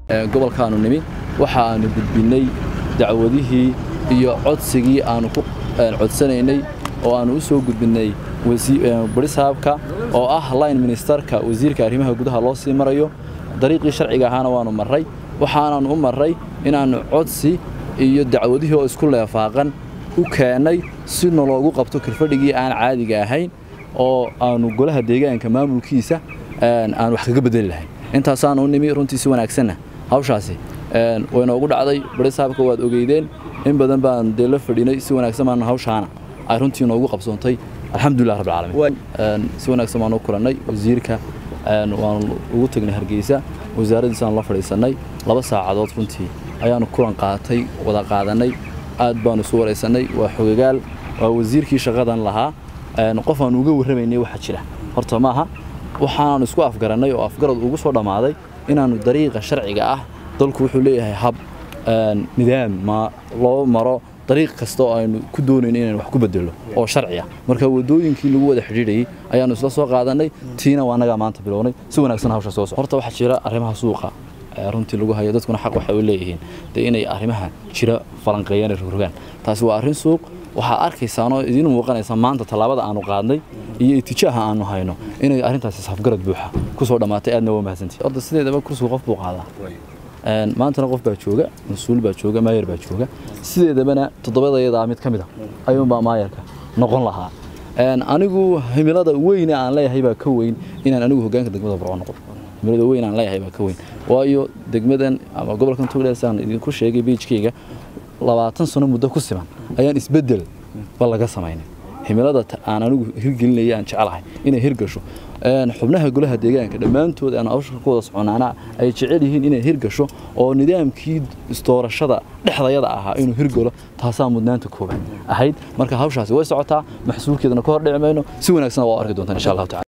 gobolkaanu nimi waxa aanu gudbinnay dacwadihii iyo codsigii aanu ku codsanaynay oo aanu u soo gudbinnay barisaabka oo ah line ministerka wasiirka arrimaha gudaha loo sii marayo dariiqii sharciga ahaana waanu marray waxaanaanu u marray inaannu codsi iyo dacwadihii oo isku leefaaqan u keennay si naloogu qabto kirfadhigii aan caadiga ahayn oo aanu golaha deegaanka maamulkiisa aan wax kaga bedeli lahayn intaasaanu u nimi runtii si wanaagsanna hawshaasi waynoogu dhacday barisaabka waad ogeydeen in badan baan dee la fadhinay si wanaagsan baanu hawshaana ay runtii noogu qabsoontay alxamdulilah rabbilcaalamiin si wanaagsan baanu u kulannay wasiirka waanu ugu tagnay hargeysa wasaaraddiisaanu la fadhiisannay laba saacadood runtii ayaanu kulan qaatay wada qaadannay aad baanu isu waraysannay waa xogagaal waa wasiirkii shaqadan lahaa qof aanu uga warramaynay waxa jira horta maaha waxaanu isku afgarannay oo afgarad ugu soo dhammaaday inaannu dariiqa sharciga ah dalku wuxuu leeyahay hab nidaam ma loo maro dariiq kasta oo aynu ku doonayno inaynu wax ku bedelo oo sharci ah marka wadooyinkii lagu wada xidhiidhayay ayaanu isla soo qaadannay tiina waa annagaa maanta bilownay si wanaagsan hawsha soo horta waxaa jira arrimaha suuqa runtii lagu hayo dadkuna xaq waxay u leeyihiin dee inay arrimaha jira falanqeeyaan ee rogrogaan taasi waa arrin suuq waxaa arkaysaanoo idiin muuqanaysa maanta tallaabada aanu qaadnay iyo itijaaha aanu hayno inay arrintaasi safgarad buuxa ku soo dhammaatay aadna waa mahadsantihi horta sideedaba kursigu qof buu qaadaa maantana qof baa jooga mas-uul baa jooga maayar baa jooga sideedabana toddobadayadaa mid ka mid a ayuunbaa maayarka noqon lahaa anigu himilada weyne aan leeyahay baa ka weyn inaan anigu hogaanka degmada burco noqdo himilada weyn aan leeyahay baa ka weyn waayo degmadan ama gobolkan togdheer saan idinku sheegay beijkeyga labaatan sano muddo ku siman ayaan isbeddel ba laga samaynay himilada aan anigu hirgelinaya aan jecelahay inay hirgasho xubnaha golaha deegaanka dhammaantood aan hawsha ku wada soconaana ay jecel yihiin inay hirgasho oo nidaamkii istoorashada dhexdayada ahaa inuu hirgalo taasaa mudnaanta koobaad ahayd marka hawshaasi way socotaa maxsuulkeedana ka hor dhici mayno si wanaagsan waa arki doontaan insha allahu tacala